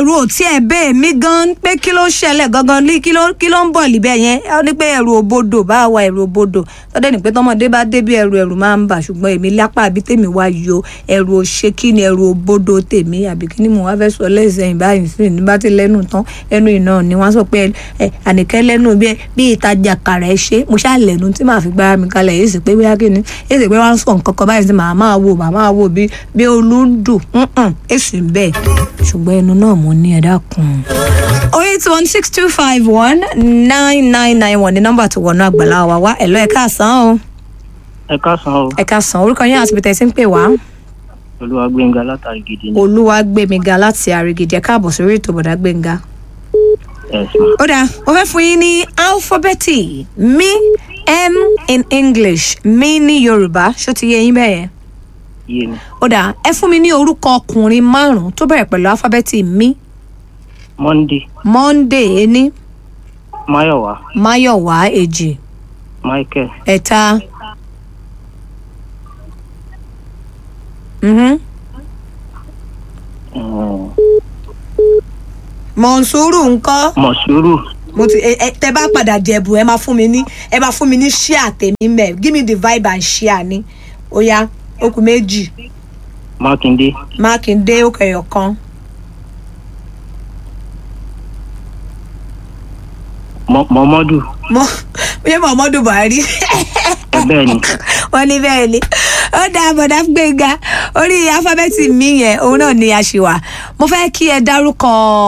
ẹ̀rù ò tiẹ̀ bẹ́ẹ̀ mí gan pé kí ló ṣẹlẹ̀ gangan ní kí ló kí ló ń bọ̀ líbẹ̀ yẹn ó ní pé ẹ̀rù òbodò bá wa ẹ̀rù òbodò tọ́dẹ̀ ní pé tọmọdé bá débi ẹ̀rù ẹ̀rù máa ń bà ṣùgbọ́n èmi lápá àbí tèmi wá yọ ẹ̀rù òṣè kí ni ẹ̀rù òbodò tèmi àbí kí ni mo wá fẹ́ sọ lẹ́sẹ̀yìn báyìí sí ní bá ti lẹ́nu tán ẹnu iná ni wọ́n sọ pé ẹ àníkẹ́ lẹ́nu bí bí ìtajà kàrà ẹ ṣe mo ṣáà lẹ́nu tí màá fi gbára mi kalẹ̀ èyí sì pé bóyá kí ni èyí sì pé wọ́n á sọ nǹkan kan báyìí sí màá máa wò màá máa wò bí bí olúndùn èsì bẹ́ẹ̀ ṣùgbọ́n ẹnu náà mo ní ẹ dákun. oh eight one six two five one nine nine nine one ní nọ́mbà tó wọnú àgbàlá wa wá ẹ̀ lọ́ ẹ̀ káàsán o ẹ káàsán o ẹ̀ káàsán orúkọ yín àti bìtẹ̀ sí ń pè wá olúwa gbẹngà látàrí gidi ni olúwàgbẹ̀míga láti àrègèdè ẹ̀ káàbọ̀ sórí ètò bọ̀dá gbẹ̀ngà. ẹsùn ó dáa mo fẹ́ fún yín ní álífọ́bẹ́tì mi m in english mi ní yorùbá ṣó ti yé yín bẹ́ẹ̀ yẹn yé mi ó dáa ẹ fún mi ní orúkọ ọkùnrin márùn-ún tó bẹ̀rẹ̀ pẹ̀lú álífọ́bẹ́tì mi monday monday ení mayowa máyọ̀wá èjì michael ẹ̀ta mhm, um, mọ̀nsúrù ńkọ́ mọ̀súrù mo ti ẹ ẹ tẹ bá padà jẹ̀bù ẹ máa fún mi ní ẹ máa fún mi ní ṣíà tèmi mẹ́ give me the vibe and ṣíà ni ó yá okùn méjì mákindé mákindé ó kẹyọ kan Mọ- mọmọdù mo bí muhammadu buhari ẹ bẹ́ẹ̀ ni wọ́n ní bẹ́ẹ̀ ni ó dáa bọ̀dá gbẹ̀ngà orí alifábẹ́ẹ̀tì mi yẹn òun náà ni a ṣì wà mo fẹ́ kí ẹ dárúkọ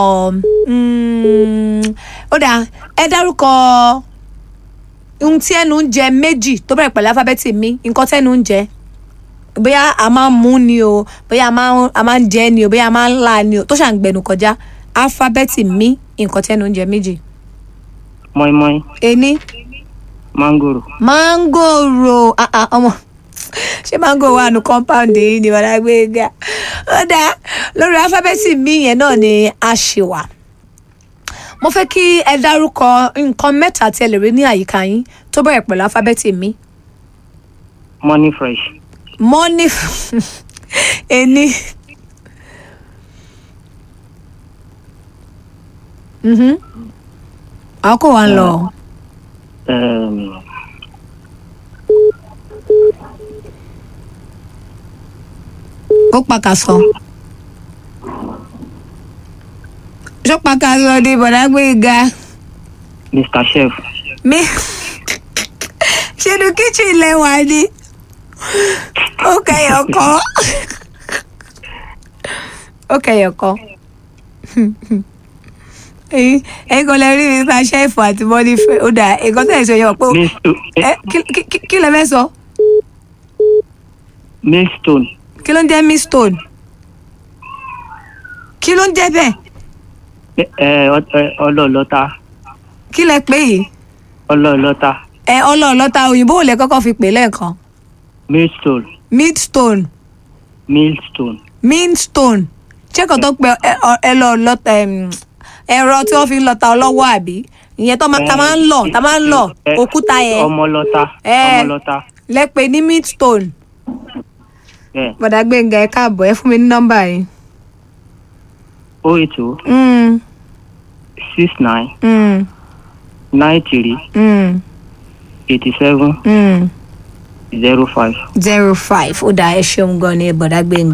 mm, ó dáa ẹ dárúkọ ohun tí ẹnu ń jẹ méjì tó bẹ̀rẹ̀ pẹ̀lú alifábẹ́ẹ̀tì mi nǹkan tẹ́nu ń jẹ bóyá a máa ń mú ni o bóyá a máa ń- a máa ń jẹ ni o bóyá a máa ń là ni o tó ṣàǹgbẹ̀nu kọjá alifábẹ́ẹ̀tì mi nǹkan tẹ́nu ń jẹ méjì mọ́ínmọ́ín ení mángòrò mángòrò ah, ah, ọmọ ṣé mángò wà nù compound yìí ni wàá gbé ga ó dáa lórí alifábẹ́ẹ̀tì mi yẹn náà ni a ṣe wà mo fẹ́ kí ẹ dárúkọ nǹkan mẹ́ta tí ẹ lè rí ní àyíká yín tó bẹ̀rẹ̀ pẹ̀lú alifábẹ́ẹ̀tì mi money fresh mọ́nì ení Mhm. àwọn kò wá ń lọ um, ó pàkàsọ ṣó pàkàsọ ni bọ̀dá gbéga mr chef mi ṣẹnu kíchìn lẹwà ni ó kẹyọ kọ ó kẹyọ kọ ẹyin ẹyin kan lè rí mr chef àti bọ́dí fẹ́ ó dà nǹkan tẹ̀ sọ yẹn pé Millstone- ẹ kí- kí- kí- kí lẹ fẹ́ sọ millstone kí ló ń jẹ́ miss stone kí ló ń jẹ́ bẹ́ẹ̀ ẹ ẹ, ọ- ẹ, ọlọ́ọ̀lọ́ta kí lẹ pé yìí ọlọ́ọ̀lọ́ta ẹ ọlọ́ọ̀lọ́ta òyìnbó ò lẹ kọ́kọ́ fi pè lẹ́ẹ̀kan millstone midstone millstone midstone ṣé kò tó pe ẹ- ọ- ẹ lọ lọta ẹm, ẹ̀rọ tí wọ́n fi ń lọta ọlọ́wọ́ àbí ìyẹn tó máa- ta máa ń lọ ta máa ń lọ Ẹ, òkúta yẹn ọmọlọ́ta Ẹ. ọmọlọ́ta lẹ́pẹ́ ní midstone bẹ́ẹ̀ bọ̀dà gbẹ̀ngà ẹ káàbọ̀ ẹ fún mi ní nọ́mbà yìí. o eight o Mm, six nine mm, nine three mm, eighty seven mm. zero five. zero five ó dà ẹ ṣeun gan ni bọ̀dà gbẹ̀ngà.